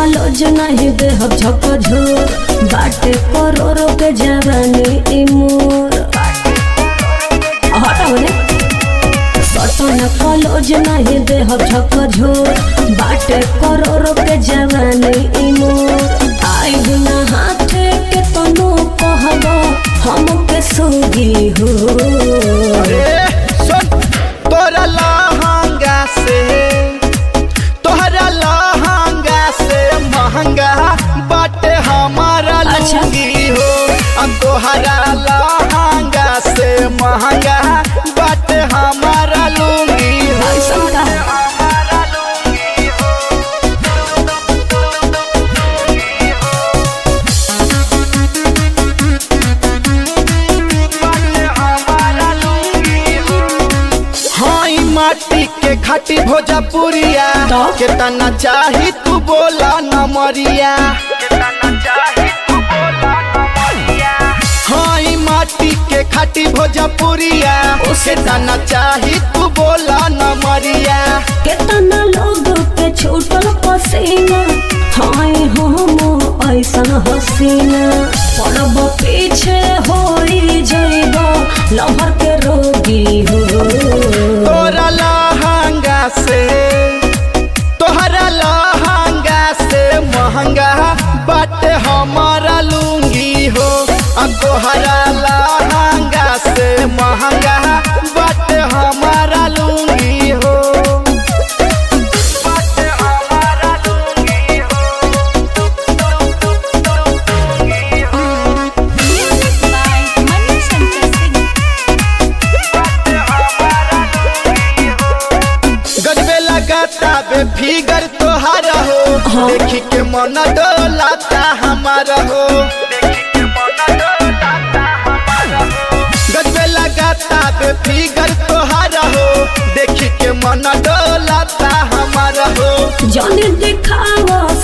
College नहीं देहब झकझोर बाटे करोड़ों के जवानी ई मोर हटाओ ने सटन कॉलेज नहीं देहब झकझोर बाटे करोड़ों के जवानी ई मोर आई बिना हाथे के तनो कहब हम के सोगी हो अरे सुन तोरा लहंगा से तोहरा लहंगा से महंगा बाटे हमारा अच्छा। लुंगी हो अब तोहरा लहंगा से महंगा बाटे हमारा लुंगी हो ऐसन का हमारा लुंगी हो बाटे हमारा लुंगी हो हाँ ई माटी के खाटी भोजपुरिया तो? कितना चाही तू बोला न मरिया हाँ ई माटी के खाटी भोजपुरिया उसे कितना चाही तू बोला न मरिया केतना लोग के छूटल पसीना हाय हम ऐसन हसीना पड़ब पीछे होई जइब लहर के रोगी हो तोरा लहंगा से तोहरा लहंगा से महंगा बाटे हमारा लुंगी हो अब तोहरा लहंगा से महंगा बाटे हमारा लुंगी हो बाटे हमारा लुंगी हो Music by Manu Shankar Singh. गजबे लगाता बे फिगर तोहारा हो हाँ। देखी के मन डोलाता हमारा हो गजबे लगाता बे फिगर तोहारा हो देखी के मन डोलाता हमारा हो जन दिखावा